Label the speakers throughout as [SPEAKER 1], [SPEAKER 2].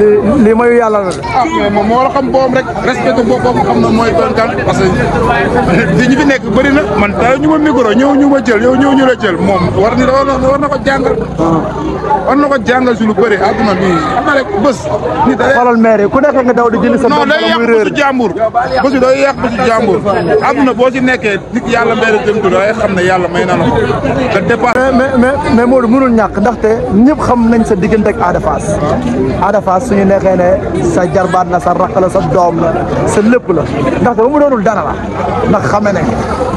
[SPEAKER 1] lii lii mayu yàlla la de.
[SPEAKER 2] ah mais moom moo war a xam boom rek respecté boppam xam na mooy doon kan parce que fi ñu fi nekk bëri na man taa ñu ma micro ñëw ñu ma jël yow ñëw ñu la jël moom war ni war na war na ko jàngal war na ko jàngal si lu bëri àdduna bi xam na rek bés ni da
[SPEAKER 1] xoolal maire yi ku nekk nga daw di jëli sa
[SPEAKER 2] non
[SPEAKER 1] doom
[SPEAKER 2] day
[SPEAKER 1] bala
[SPEAKER 2] yàq
[SPEAKER 1] muy
[SPEAKER 2] bésu
[SPEAKER 1] réer.
[SPEAKER 2] jàmbur bésu day yàq bésu jàmbur àdduna boo ci nekkee nit yàlla mbéy jëm tudd day xam ne yàlla may na la ko te départ
[SPEAKER 1] mais mais mais Modou mënul ñàkk ndaxte ñëpp xam nañ sa diggante ak Ada Fass Ada Fass suñu neexee ne sa jarbaat la sa rakk la sa doom la sa lépp la ndaxte ba mu doonul dara la ndax xame ne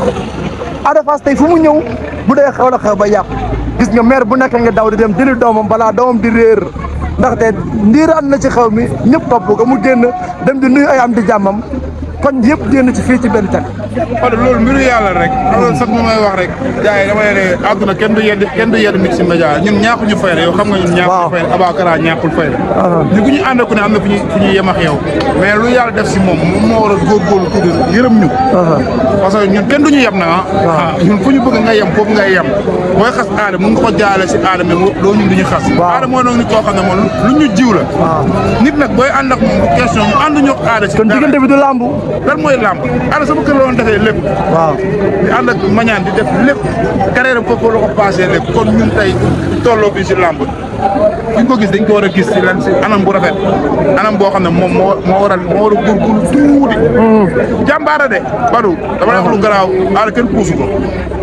[SPEAKER 1] Ada Fass tey fu mu ñëw bu dee xew la xew ba yàqu gis nga maire bu nekk nga daw di dem jëli doomam balaa doomam di réer ndaxte ndiiraan na ci xew mi ñëpp topp ko mu génn dem di nuyu ay am di jàmmam koñ yëpp génn ci fii ci benn teg
[SPEAKER 2] kon loolu mbiru yàlla rek loolu sax mu may wax rek gars yi dama ne àdduna kenn du yedd kenn du yedd nit si média ñun ñaakuñu fayda yow xam nga ñun
[SPEAKER 1] Waaw.
[SPEAKER 2] ñaakuñu fayda Abakara ñaakul fayda ñu ku ñu ànd ku ne am na fu ñuy fu ñuy yem ak yow mais lu yàlla def si moom moom moo war a góorgóorlu tuuti yërëm ñu parce que ñun kenn du ñu yem na ah ñun fu ñu bëgg nga yem foofu ngay yem booy xas aada mun nga ko jaale si aada mais loolu ñun du ñu xas
[SPEAKER 1] Waaw.
[SPEAKER 2] aada moo noonu nit koo xam ne moom lu ñu jiw la nit nag booy ànd ak moom bu question mu ànd ñu ak aada si
[SPEAKER 1] kon
[SPEAKER 2] dara.
[SPEAKER 1] diggante bi du làmbu
[SPEAKER 2] lan mooy làmb aada sama kër la doon defee lépp
[SPEAKER 1] waaw
[SPEAKER 2] di ànd ak mañaan di def lépp carrière am foofu la ko passé lépp kon ñun tey tolloo fii si làmb ñu ko gis dañ ko war a gis si lan si anam bu rafet anam boo xam ne moom moo moo war a moo war a góorgóorlu tuuti jàmbaara de Badou dama lay wax lu garaaw aada kenn puusu ko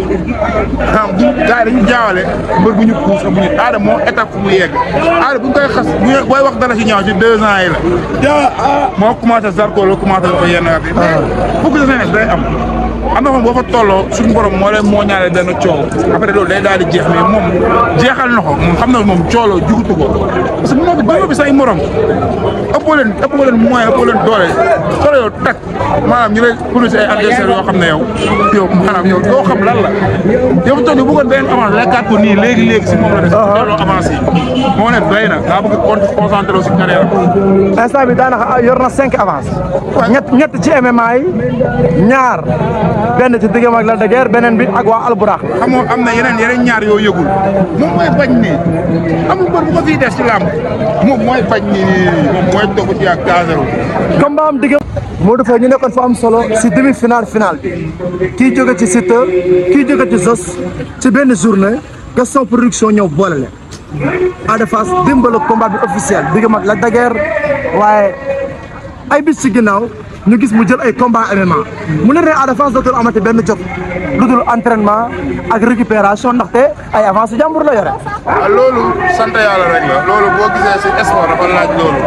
[SPEAKER 2] xam du gars yi dañu jaawale mbër bu ñu puus ak bu ñu aada moo étape fu mu yegg aada bu ñu koy xas bu ñu- booy wax dara si ñaaw si deux ans yi la moo commencé Zarko la commencé ko yenn at yi mais fukk sa seen day am am na xam boo fa tolloo suñu borom moo leen moo ñaale benn coow après loolu day daal di jeex mais moom jeexal na ko moom xam na moom cooloo jugutu ko parce que mënoo ko bëgg bi say morom ëppoo leen ëppoo leen moyen ëppoo leen doole solo yow tak maanaam ñu lay police ay adversaire yoo xam ne yow yow maanaam yow doo xam lan la yow toog bu bëggoon benn avance lekkaat ko nii léegi léegi si moom la des looloo avancé yi moo ne doy na daa bëgg con concentré wu si carrière am
[SPEAKER 1] instant bi daanaka yor na cinq avance ñett ñett ci MMA yi ñaar benn ci diggam ak Lac de Guiers beneen bi ak waa Alburax
[SPEAKER 2] xamoo am na yeneen yeneen ñaar yoo yëgul moom mooy bañ nii amul mbër bu ko fii des ci làmb moom mooy bañ nii moom mooy toog ci ak gazero
[SPEAKER 1] combat am diggam Modou Faye ñu nekkoon fa am solo si demi final final bi kii jóge ci Siteu kii jóge ci Zos ci benn journée Gaston production ñëw boole leen Ada Fass dimbal ak combat bi officiel diggam ak Lac de Guiers waaye ay bis ci ginnaaw ñu gis mu jël ay combat MMA mu ne ne Ada Fass dootul amati benn jot lu dul entraînement ak récupération ndaxte ay avance su jàmbur la yore
[SPEAKER 2] waaw loolu sant yàlla rek la loolu boo gisee si sport dafa laaj loolu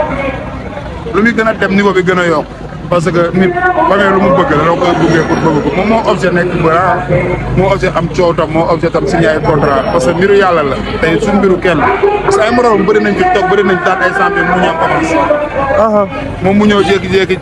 [SPEAKER 2] lu muy gën a dem niveau bi gën a yokk parce que nit ba lu mu bëgg la loo koy buggee pour bëgg ko moom moo objet nekk bara moo objet am coow tam moo objet tam signé ay contrat parce que mbiru yàlla la tey suñ mbiru kenn parce que ay moroom bëri nañ fi toog bëri nañ daan ay champion mu ñu am avance moom mu ñëw jékki-jékki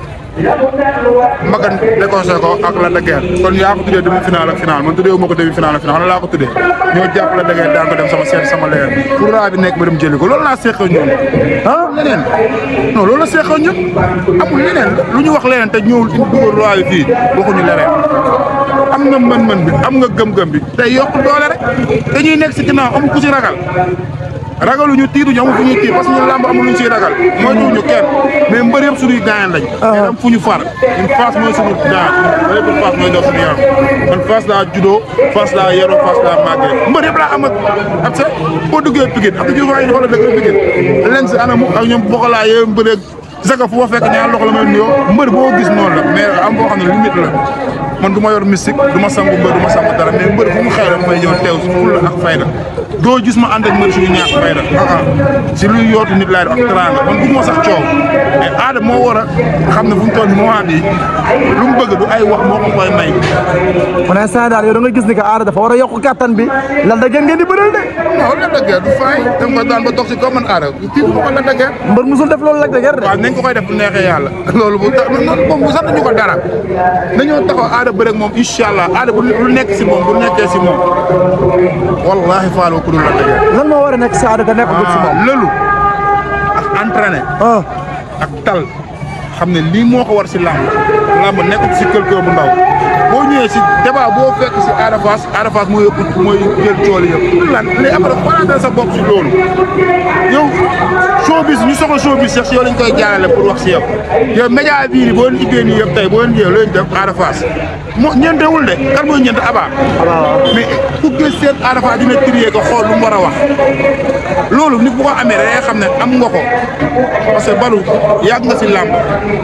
[SPEAKER 2] magan déconseillé ko ak la dëggeer kon yaa ko tuddee demi final ak final man tuddee wu ma ko demi final ak final laa ko tuddee ñoo jàpp la dëggeer daan ko dem sama seet sama leer pour raa bi nekk ba dem jëli ko loolu laa seqal ñun ah leneen non loolu la seqal ñun amul leneen lu ñu wax leneen te ñëwul indi dugal roi bi fii waxuñu leneen am nga mën-mën bi am nga gëm-gëm bi te yokk doole rek dañuy nekk si ginnaaw amul ku si ragal ragaluñu tiituñu amul fu ñuy tiit parce que ñun làmb amul luñ siy ragal mooy tuuñu kenn mais mbër yëpp suñuy gaañan lañ mais am fu ñu far ñun Fass mooy suñu gaañ mbër yëpp Fass mooy daw suñu yaram man Fass laa juddoo Fass laa yaroo Fass laa màggee mbër yëpp laa am ak ak sa boo duggee Pikine ak jur yi xoolal dëkk Pikine len si anamu ak ñoom bokalaa yee mbëreeg saka fu ma fekk ñaar loxo la may nuyoo mbër boo gis noonu la mais am boo xam ne limite la man du ma yor mystique du ma sangu mbër du ma sangu dara mais mbër fu mu xew rek may ñëw teew si fulla ak fayda doo gis ma ànd ak mbër suñu ñàkk fayda ah ah si luy yootu nit laay def ak teraanga man bëgguma sax coow mais aada moo war a xam ne fu mu toll nii moment bii lu mu bëgg du ay wax moo ko koy may.
[SPEAKER 1] pour l'instant daal yow da nga gis ni que Ada dafa war a yokk kattan bi Lac de Guiers ngeen di bëreel de
[SPEAKER 2] non la dëgg du fay da nga ko daan ba toog si kaw man aada kii bu ma ko la dëgg
[SPEAKER 1] mbër musul def loolu Lac de Guiers de
[SPEAKER 2] waaw nañ ko koy def bu neexee yàlla loolu bu tax moom bu sant ñu ko dara dañoo taxaw aada bëreeg moom incha allah aada bu lu nekk si moom bu nekkee si moom wallahi faaloo ku dul la dëgg
[SPEAKER 1] lan moo war a nekk si Ada te nekkagul si moom
[SPEAKER 2] lëlu ak entraîné
[SPEAKER 1] ah
[SPEAKER 2] ak tal xam ne lii moo ko war si làmb làmb nekkul si quelqu'un bu ndaw boo ñëwee si débat boo fekk si Ada Fass Ada Fass mooy yëpp mooy jël tool yëpp lan léegi après xoolaatal sa bopp si loolu yow soo showbiz ñu soxla showbiz sax si yow lañ koy jaarale pour wax si yow yow média bii nii boo leen ubbee nii yëpp tey boo leen jëlee looy def Ada Fass moo ñeentewul de kan mooy ñeent Aba mais ku gis seen Ada Fass dina trier ko xool lu mu war a wax loolu nit bu ko amee da ngay xam ne am nga ko parce que balu yàgg nga si làmb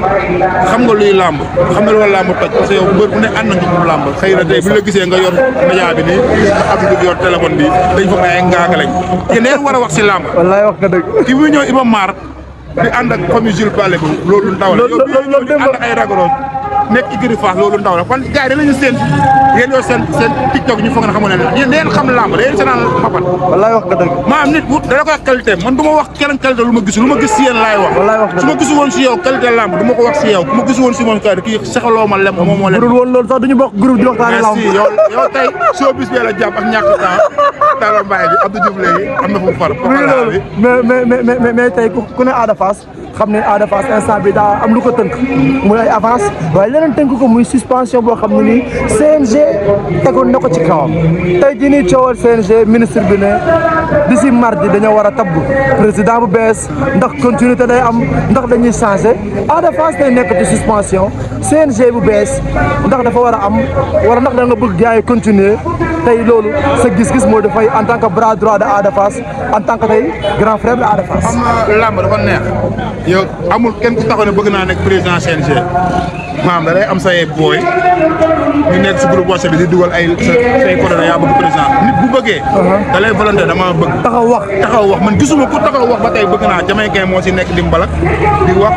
[SPEAKER 2] xam nga luy làmb xam nga loolu làmb toj parce que yow mbër bu ne ànd nga pour làmb xëy na tey bu la gisee nga yor média bi nii nga xam nga yor téléphone bi dañ fa may ay ngaaka lañ te leen war a wax si làmb
[SPEAKER 1] wallaay wax nga dëgg
[SPEAKER 2] ki muy ñëw Iba Mar di ànd ak famille Jules Baldé bi loolu ndaw la yow bii ñëw di ànd ak ay ragaroon nekk Igri Fass loolu ndaw la kon gars yi danañu seen yéen yoo seen seen TikTok ñu foog na xamoon ne yéen yéen xam làmb da yéen seenaan papat
[SPEAKER 1] wallaay wax nga dëgg
[SPEAKER 2] maanaam nit bu dana koy qualité man du ma wax keneen qualité lu ma gisul lu ma gis si yéen laay wax
[SPEAKER 1] Wallaay wax nga
[SPEAKER 2] su ma gisul woon si yow qualité làmb du ma ko wax si yow ku ma gisul woon si moom kay kii saxaloo ma lem moom moo lem
[SPEAKER 1] budul woon loolu sax duñu bokk groupe di waxtaane lamb
[SPEAKER 2] merci yow yow tey soo bis bee la jàpp ak ñàkk temps Talla Mbaye bi Abdou Diouf léegi am na fu mu far
[SPEAKER 1] oui loolu mais mais mais mais mais tey ku ne Ada Fass xam ne Ada Fass instant bi daa am lu ko tënk muy ay avance waaye leneen tënk ko muy suspension boo xam ne nii CNG tegoon na ko ci kawam tey jii nii coowal CNG ministre bi ne d'ici mardi dañoo war a tabb président bu bees ndax continuité day am ndax dañuy changé Ada Fass day nekk ci suspension CNG bu bees ndax dafa war a am wala ndax da nga bëgg gars yi continuer tey loolu sa gis-gis moo dafay en tant que bras droit de Ada Fass en tant que tey grand frère de Ada Fass.
[SPEAKER 2] xam nga làmb dafa neex yow amul kenn ku taxaw ne bëgg naa nekk président CNG maam da day am say booy ñu nekk si groupe WhatsApp bi di dugal ay sa say coordonnées yaa bëgg président nit bu bëggee. da lay volonté dama bëgg.
[SPEAKER 1] taxaw wax
[SPEAKER 2] taxaw wax man gisuma ku taxaw wax ba tey bëgg naa Jamaïcain moo si nekk di mbalak di wax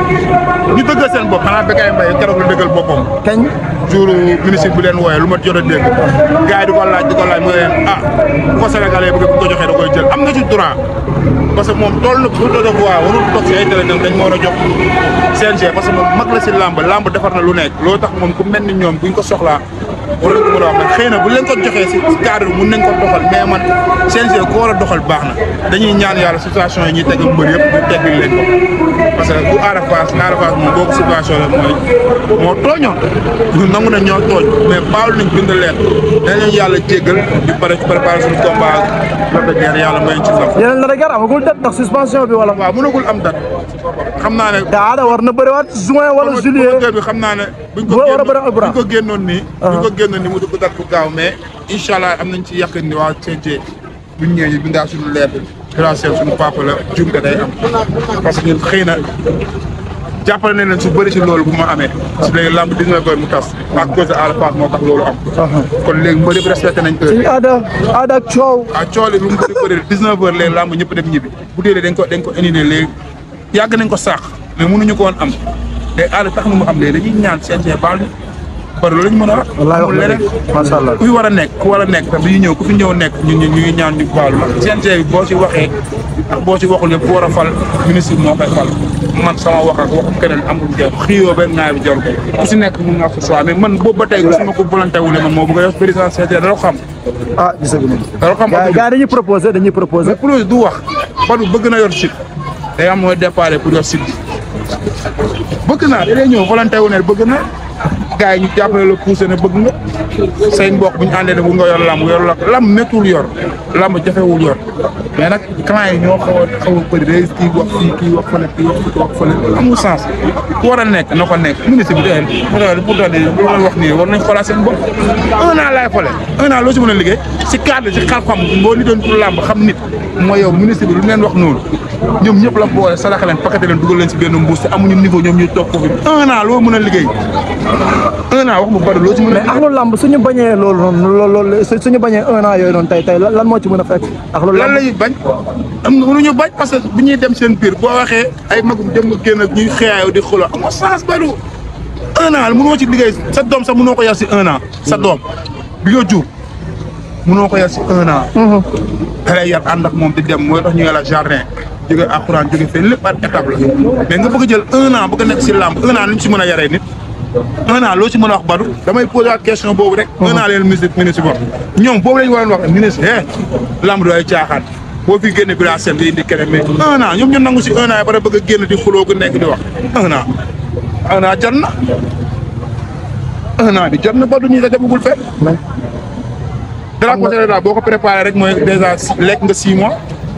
[SPEAKER 2] ñu dëggal seen bopp xanaa Bécaye Mbaye keroog la dëggal boppam.
[SPEAKER 1] kañ.
[SPEAKER 2] jour ministre bi leen wooyee lu ma jot a dégg gars yi di ko laaj di ko laaj mu ne leen ah bu ko Sénégalais bëgg bu ko joxee da koy jël am na ci droit parce que moom tool na bu doon waa warul toog si ay télé ñoom dañ ma war a jox CNG parce que moom mag la si làmb làmb defar na lu nekk loolu tax moom ku mel ni ñoom buñ ko soxlaa war nañ ko mën a wax nag xëy na bu leen ko joxee si cadre bi mun nañ ko doxal mais man CNG ko war a doxal baax na dañuy ñaan yàlla situation yi ñuy teg mbër yëpp ñu teggil leen ko parce que bu Ada Fass Ada Fass moom boo ko situation la mooy moo tooñoon ñun nangu na ñoo tooñ mais baalu nañ bind leen dañ leen yàlla jéggal di pare préparer suñu combat Lac de Guiers yàlla may ci ndam
[SPEAKER 1] yeneen la rek amagul date ndax suspension bi wala.
[SPEAKER 2] waaw mënagul am date xam naa ne
[SPEAKER 1] te Ada war na bëriwaat juin wala juillet.
[SPEAKER 2] promoteur bi xam naa ne buñ ko
[SPEAKER 1] war a bëri
[SPEAKER 2] génnoon
[SPEAKER 1] Albourakh.
[SPEAKER 2] buñ ko génnoon nii buñ ko génnoon nii mu dugg date bu gaaw mais incha allah am nañ ci yàqin ni waa CNG buñ ñëwee ñu bindaa suñu leer bi grâce suñu papa la jumte day am parce que ñun xëy na jàppale nañ leen su bëri si loolu bu ma amee si léegi lamb dina koy mu tas à cause de Ada Fass moo tax loolu am kon léegi mbër yëpp respecté nañ heure
[SPEAKER 1] ci Ada Ada ak coow.
[SPEAKER 2] ah coole lu mu bëri bëri 19 heures léegi lamb ñëpp dem ñibbi bu dee dañ ko dañ ko indi ne léegi yàgg nañ ko saax mais mënuñu ko woon am te Ada tax na mu am léegi dañuy ñaan CNG baal ñu bari loolu lañ mën a wax.
[SPEAKER 1] wallaay wax
[SPEAKER 2] amul
[SPEAKER 1] nga
[SPEAKER 2] leneen
[SPEAKER 1] dëgg macha allah.
[SPEAKER 2] ku fi war a nekk ku war a nekk tam dañuy ñëw ku fi ñëw nekk ñu ñu ñu ngi ñaan ñu baalu ndax CNG bi boo ci waxee ak boo ci waxul yëpp ku war a fal ministre bi moo koy fal man sama wax ak waxu keneen amul njëriñ xiyoo benn ngaay bi jarul ko ku si nekk mun nga fa choix mais man boobu ba tey su ma ko volonté wule man moo bëgg a yor président CNG dara ko xam
[SPEAKER 1] ah gisaguñu.
[SPEAKER 2] dara ko xam
[SPEAKER 1] gars gars dañuy proposé dañuy proposé.
[SPEAKER 2] mais projet du wax Badou bëgg na yor site day am mooy départ pour yor site bi bëgg naa da lay ñëw volonté wu ne bëgg na gars yi ñu jàppale la poussé ne bëgg nga say mbokk bu ñu àndee ne bu nga yor lamb yor la lamb méttul yor lamb jafewul yor mais nag client yi ñoo xaw a xaw a bëri day kii wax fii kii wax fële kii wax fii wax fële amul sens ku war a nekk na ko nekk ministre bi tey pour pour daal di lu may wax nii war nañ xoolaat seen bopp un an laay xoolee un an loo si mën a liggéey si cadre si xam-xam boo li doon pour lamb xam nit mooy yow ministre bi lu leen wax noonu ñoom ñëpp la boole salaxe leen paqueté leen dugal leen si benn mbuus te amuñu niveau ñoom ñuy toog foofu un an loo mën a liggéey un an wax mu bari loo si mën a
[SPEAKER 1] mais ak lu lamb suñu bañee loolu noonu loolu loolu su- suñu bañee un an yooyu noonu tey tey lan lan moo ci mën a fekk. ak lu
[SPEAKER 2] lan
[SPEAKER 1] lamb
[SPEAKER 2] la ñuy bañ am na mënuñu bañ parce que bu ñuy dem seen biir boo waxee ay magum dem nga génn ak ñuy xëyaayoo di xuloo amoo sens balu un an mënoo ci liggéey sa doom sax mënoo ko yar si un an sa doom bi nga jur mënoo ko yar si un an da lay yar ànd ak moom di dem mooy tax ñu ngi la jardin jóge alxuraan jóge fee lépp par étape la mais nga bëgg a jël un an bëgg a nekk si làmb un an lu ñu si mën a yaree nit un an loo ci mën a wax Badou damay posé waat question boobu rek un an leen ministre ministre boobu ñoom boobu lañu waroon wax ministre eh làmb du ay caaxaan boo fi génne bila seen di indi keneen mais un an ñoom ñu nangu si un an yi ba bëgg a génn di xuloo ku nekk di wax un an un an jot na un an bi jot na Badou ñi nga demagul fenn dara ko tere daal boo ko préparé rek mooy déjà lekk nga six mois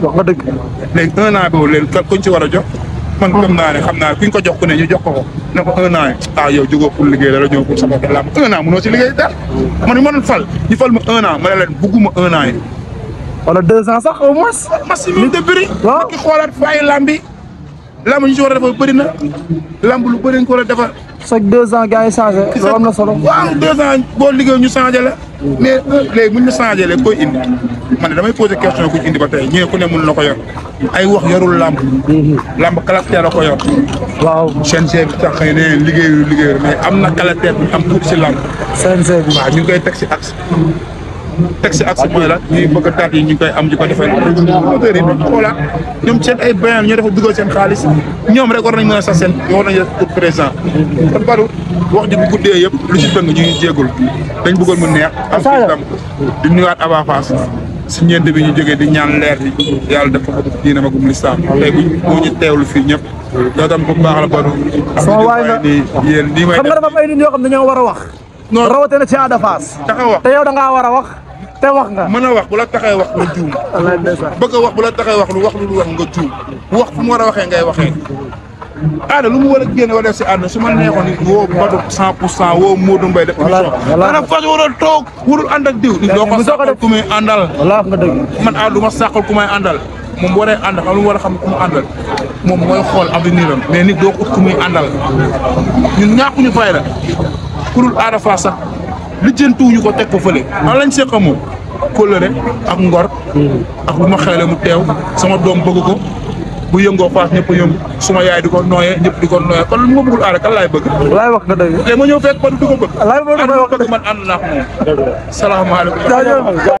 [SPEAKER 1] wax nga dëgg
[SPEAKER 2] léegi un an boobu leen kan kuñ ci war a jox man gëm naa ne xam naa kuñ ko jox ku ne ñu jox ko ko ne ko un an yi ah yow jógoo pour liggéey dara ñëw pour sama lamb un an mënoo ci liggéey dara man ñu mënoon fal ñu fal ma un an ma ne leen bugguma un an yi
[SPEAKER 1] wala deux ans sax au moins
[SPEAKER 2] maximum de bëri
[SPEAKER 1] waaw.
[SPEAKER 2] ki xoolaat faayi lamb yi lamb ñu ci war a defar bëri na lamb lu bëri nga ko war a defar
[SPEAKER 1] chaque deux ans gars yi changé loolu am na solo
[SPEAKER 2] waaw deux ans boo liggéey ñu changé la mais léegi buñ ñu changé léegi koy indi man ne damay posé question kuñ indi ba tey ñee ku ne mun na ko yor ay wax yorul lamb lamb caractère la ko yor
[SPEAKER 1] waaw
[SPEAKER 2] CNG bi tax xëy na liggéeyu liggéeyu mais am na caractère bu am tuuti si lamb
[SPEAKER 1] CNG bi
[SPEAKER 2] waaw ñu ngi koy teg si axe teg si axe mooy la ñuy bëgg a taat yi ñu ngi koy am di ko defee promoteurs yi ñu xoolaat ñoom seen ay bayan ñoo dafa dugal seen xaalis ñoom rek war nañ mën a sax seen war nañ def pour présent kon baru wax ji bu guddee yëpp lu si dëng ñu ngi jéegul dañ bëggoon mu neex am fi tam di nuyuwaat Aba Fass si ñeent bi ñu jógee di ñaan leer bi yàlla def ko diina magum lislaam tey bu moo ñu teewlu fii ñëpp yow tam bu baax la baru
[SPEAKER 1] Sama waay nga.
[SPEAKER 2] nii yéen nii may
[SPEAKER 1] xam nga dafa am ay nit yoo xam ne dañoo war a wax
[SPEAKER 2] Non.
[SPEAKER 1] rawatina ci Ada Fass
[SPEAKER 2] taxa wax
[SPEAKER 1] te yow da ngaa war a wax te wax nga
[SPEAKER 2] mën a wax bu la taxee wax nga juum
[SPEAKER 1] wallaay ndeysaan
[SPEAKER 2] bëgg a wax bu la taxee wax lu wax lu wax nga juum wax fu mu war a waxee ngay waxee aada lu mu war a génne war a def si àdduna su ma neexoon ni woo Badou cent pour cent woo Modou Mbaye def
[SPEAKER 1] Voilà,
[SPEAKER 2] émission
[SPEAKER 1] voilà.
[SPEAKER 2] maanaam fas warul toog warul ànd ak diw doo ko
[SPEAKER 1] mu soog a
[SPEAKER 2] sàqal
[SPEAKER 1] def-
[SPEAKER 2] ku muy àndal
[SPEAKER 1] wallaay wax nga dëgg
[SPEAKER 2] man aada du ma sàqal ku may àndal moom bu waree ànd xam lu mu war a xam ku mu àndal moom mooy xool avenir am mais nit doo ko ut ku muy àndal ñun ñàkkuñu fayda kurul aada faa sax lijjantuwuñu ko teg ko fële an lañ seq moom kóllëre ak ngor ak bu ma xeele mu teew sama doom bëgg ko bu yëngoo faas ñëpp a yëngu suma yaay di ko nooyee ñëpp di ko nooyee kon lu ma bëggul aada kan laay bëgg
[SPEAKER 1] wallaay wax nga dëgg
[SPEAKER 2] léegi ma ñëw fekk ba du ko bëgg
[SPEAKER 1] wallaay wax nga
[SPEAKER 2] aada
[SPEAKER 1] dëgg
[SPEAKER 2] bëgg man ànd naa ak moom salaamaaleykum
[SPEAKER 1] jaajëf